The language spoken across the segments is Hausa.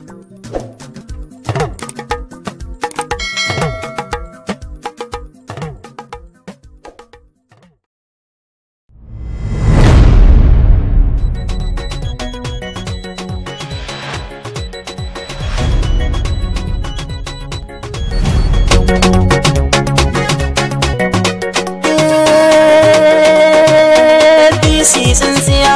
APC tsintsiya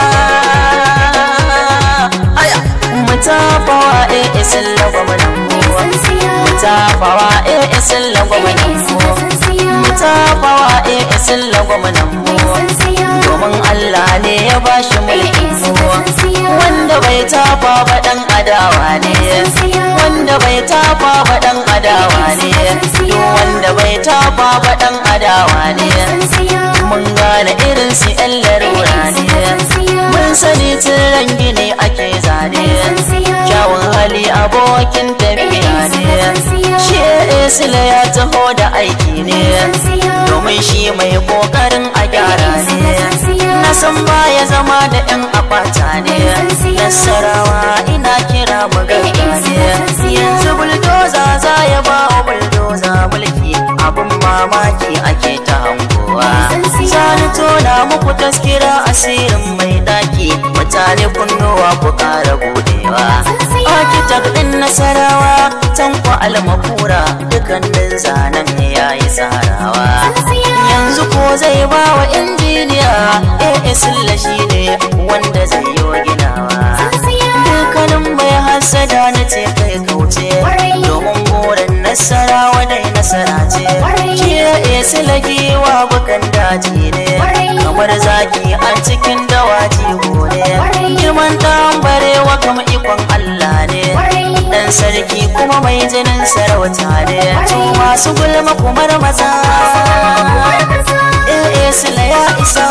aya mutafawa AS lagwamanan muwa mutafawa AS lagwamanan muwa mutafawa AS lagwamanan muwa domin Allah ne ya bashi mulkin muwa wanda bai tafa ba dan adawa ne wanda bai tafa ba dan adawa ne duk wanda bai tafa ba dan adawa ne mun gane irin su yan larura ne mun sani tun gini ake zane kyawun hali abokin tafiya ne shi esila ya taho da aiki ne domin shi mai kokarin a gyara ne na san baya zama da yan akwata ne nasarawa ina kira mu ne yanzu buldoza za ya ba wa buldoza mulki abin mamaki ake ta hangowa sani tona muku taskira asirin mai daki mutane kunnuwa ku kara budewa architect din nasarawa tanko almakura dukkanin zanen ya yi tsarawa yanzu ko zai ba wa injiniya eh shi ne wanda zai yi ginawa dukkanin mai hasada na ce kai kauce domin burin nasarawa dai nasara ce shi ya silagi wa bukan daji ne kamar zaki a cikin dawaji ne girman dan barewa kama ikon Allah ne dan sarki kuma mai jinin sarauta ne to masu gulma kumar maza eh sila ya isa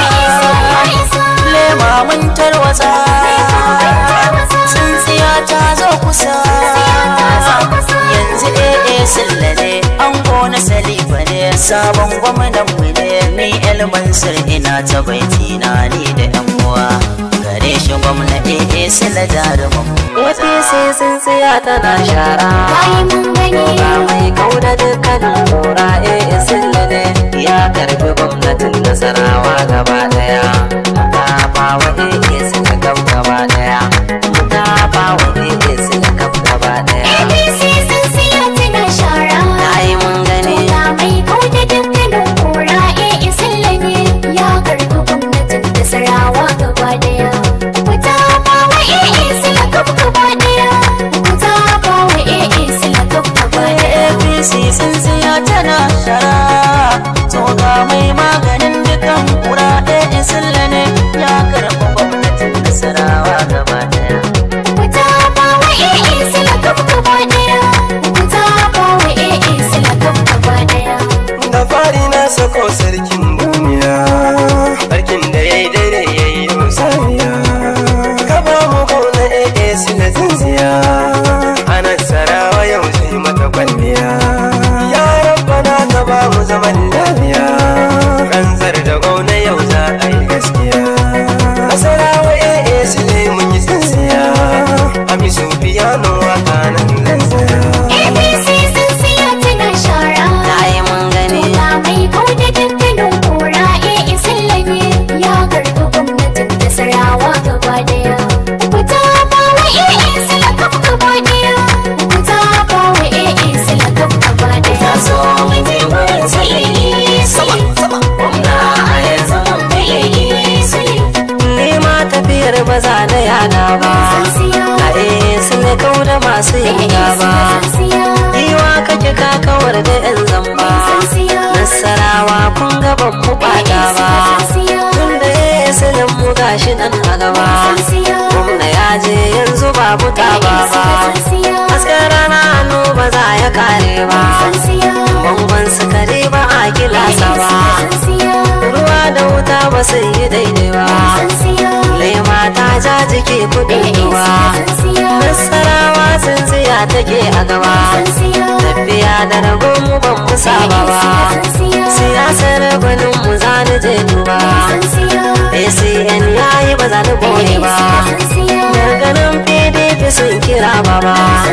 lema mun tarwatsa tsintsiya ta zo kusa yanzu eh sila ne an gona salifa ne sabon gwamnan mu ne ni elmansir ina ta baiti na ni da yan uwa gare shi gwamna eh sila jarumin Wafi sai tsintsiya tana shara Ga mai kauda dukkanin kura eh sille ne Ya karbi gwamnatin nasarawa gaba daya Ta bawa eh sille gab gaba daya Ta bawa eh sille gab gaba daya Na yi mun gani APC tsintsiya tana shara to ga mai maganin dukan kura ɗaya silla ne ya karɓi gwamnatin nasarawa gaba daya da fari na sako sarkin duniya sarkin da ya yi daidai ya yi musaniya ka ba mu kauna ee sila tsintsiya ana sarawa yau zai mata kwalliya ya rabbana ka ba mu zaman lafiya ranzar da gauna yau za a yi gaskiya nasarawa ee sila mun yi tsintsiya amisu biyano waka nan zan tsaya Na yi mun gani Ta so mu je gurin sili sama sama Gwamna a yanzu mun fiye sili Ni ma tafiyar ba za na yana ba A eh su ne kau da masu yin gaba Iwa kake ka kawar da yan zamba Nasarawa kun gaban mu bata ba Tunda ya yi silin mu gashi nan a gaba Gwamna ya je yanzu babu taba ba Hasken rana hannu ba za ya kare ba Bangon sukari ba a kilasa ba Ruwa da wuta ba su yi daidai ba Lema ta ja jiki kudin ruwa Nasarawa tsintsiya take a gaba Tafiya da ragon mu ban mu saba ba Siyasar gwanin mu za ni je duba ACN yayi ba za ni bore ba Daga nan PDP sun kira baba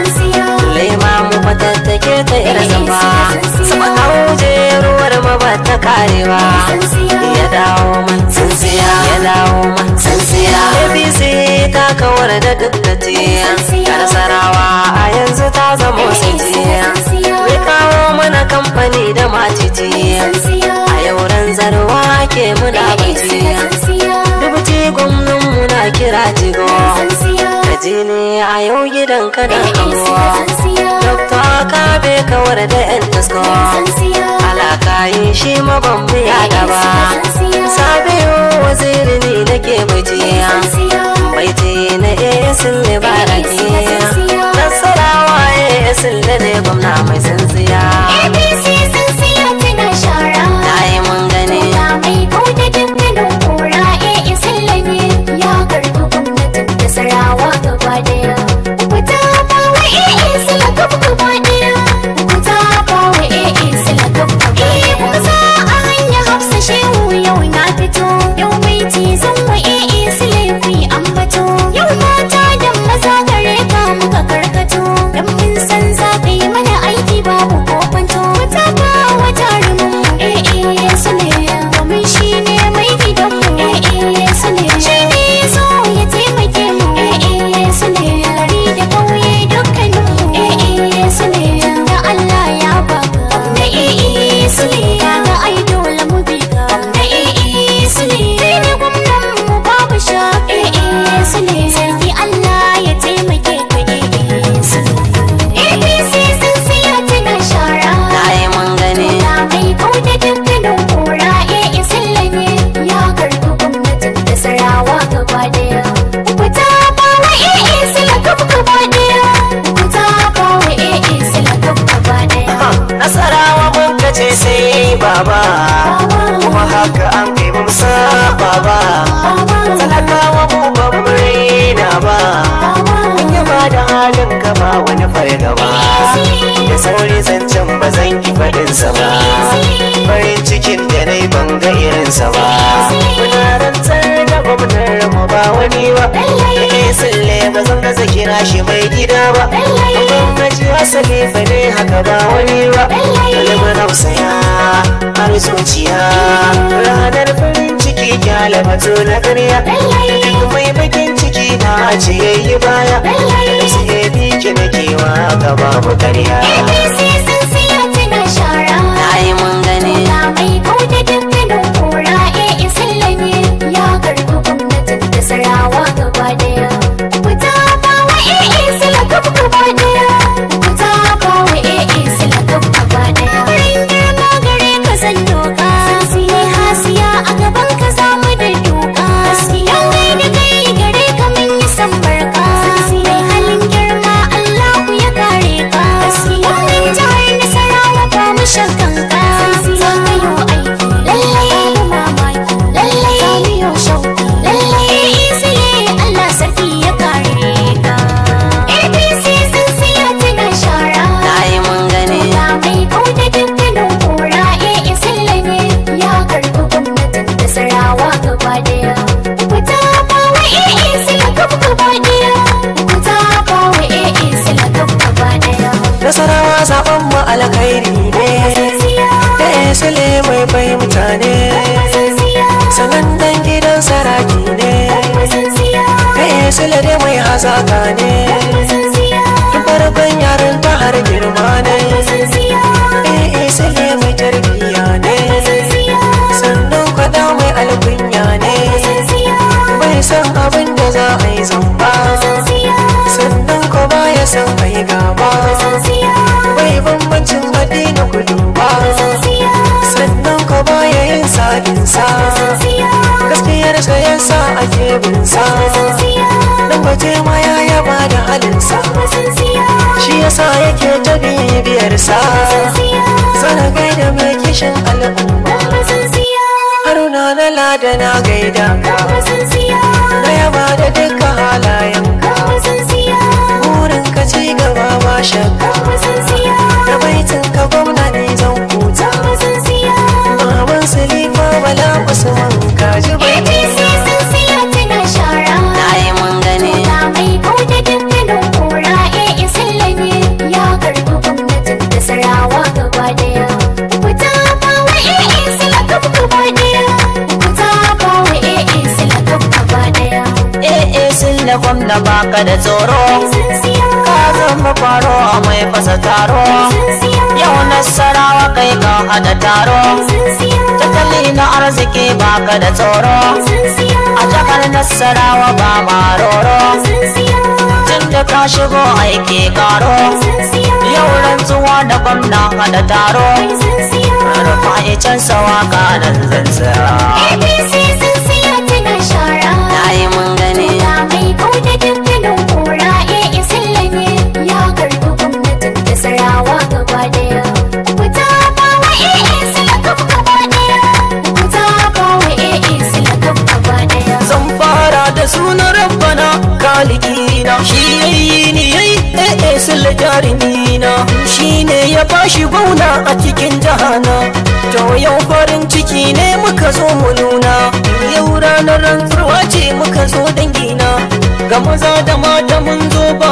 lema mu fatattake ta yar zamba sama auje ruwar ma ba ta karewa ya dawo man tsintsiya ya dawo man tsintsiya abc ta kawar da duk da tiya sarawa a yanzu ta zama sitiya mai kawo mana kamfani da matitiya a yauran zarwa ke muna bajiya dubuti gwamnan muna kira jigo kaji ne a yau gidan ka da kamuwa dokta ka be kawar da yan tasko alaka yi shi mabambiya da ba sabiyo waziri ne nake bajiya baiti na esin libaraki nasarawa esin da ne gwamna mai tsintsiya APC sun siya tana shara. na yi mun gani Ya mai kauda dukkanin kura AA sallame ya karbi gwamnatin da sarawa gaba daya. Ku tafa wa AA sala gab gaba daya. Ku tafa wa AA sala gab gaba daya. Kuma za a hanya hafsa shehu yau na fito. Yau mai tizon wa AA sala ku yi ambato. Yau mata da maza gare ka muka karkato. Dan mun san za ka yi mana aiki babu kofanto. Ku tafa wa jarumin AA sale. Domin shi ne mai gidanmu AA sale. Shi ne so ya taimake mu AA sale. Gari da ƙauye dukkaninmu AA sale. Da Allah ya baka da AA sale. Kaga ai dole mu bi ka da AA sale. Kai ne gwamnan mu babu sha AA sale. Sarki Allah ya taimake ka AA sale. APC sun siya tana shara. na yi mun gani Ya mai kauda dukkanin kura AA sallame ya karbi gwamnatin da sarawa gaba daya. Ku tafa wa AA sala gab gaba daya. Ku tafa wa AA sala gab gaba daya. nasarawa mun kace sai baba kuma haka an kai mun saba ba talakawa mu ba mu raina ba mun yaba da halin ka ba wani fargaba da sauri zancen ba zan ki faɗin sa ba farin cikin da nai ban ga irinsa ba muna rantsar da gwamnar mu ba wani ba yake sulle ba zan gaza kira shi mai gida ba gwamnati asali fa ne haka ba wani ba kalmar hausaya har zuciya ranar farin ciki kyale mato na karya duk mai bakin ciki na ce yayi baya da su ya biki na kewa gaba mu karya APC sun siya tana shara. na yi mun gani Ya mai kauda dukkanin kura AA sallame ya karbi gwamnatin da sarawa gaba daya. Ku tafa wa AA sala gab gaba daya. Ku tafa wa AA sala gab gaba daya. Farin girma gare ka san doka. Sai hasiya a gaban ka samu da doka. Gaskiya mai da kai gare ka mun yi san barka. Mai halin girma Allah ya kare ka. Gaskiya mai jihar Nasarawa ba mu shakkan ka. Za ka yi aiki lallai babu mamaki. Lallai za mu yi shauki. Lallai isile Allah sarki ya kare ka. APC sun siya tana shara. na yi mun gani Ya mai kauda dukkanin kura AA sallame ya karbi gwamnatin da sarawa gaba daya. Ku tafa wa AA sala gab gaba daya. Ku tafa wa AA sala gab gaba daya. nasarawa zaben mu alkhairi ne da sule mai bai mutane sanan dan gidan saraki ne da sule dai mai hazaka ne tun farkon yaran ta har girma ne eh sule mai tarbiya ne sannan kwada mai alkunya ne bai san abin da za a yi zamba sannan ko baya san ai gaba bai bambancin addini kudu ba sannan ko baya yin salinsa gaskiyar sa yasa ake bin sa dan baje ma ya yaba da halinsa shi yasa yake ta bibiyar sa sana gaida mai kishin al'umma haruna na lada na gaida ka na yaba da dukkan halayenka burin ka ci gaba ba shakka da baitin ka gwamna ne zan huta baban silifa bala usman kaji bai APC sun siya tana shara. na yi mun gani Ya mai kauda dukkanin kura baka da tsoro ka zama faro mai fasa taro yau nasarawa kai ka hada taro tattali na arziki baka da tsoro a jakar nasarawa ba maroro tun da ka shigo aiki karo yau rantsuwa da gwamna hada taro rufa icen sawa kanan zan tsaya APC sun siya tana shara na yi mun gani Ya mai kauda dukkanin kura AA sallame ya karbi gwamnatin Nasarawa gaba daya. Ku tafa wa AA silakaf gaba daya. Ku tafa wa AA silakaf gaba daya. zan fara da sunan rabbana kalikina shi yayi ni yayi eh eh sulle jarimina shi ne ya bashi gwauna a cikin jahana to yau farin ciki ne muka zo mu nuna yau ranar rantsuwa ce muka zo dangina ga maza da mata mun zo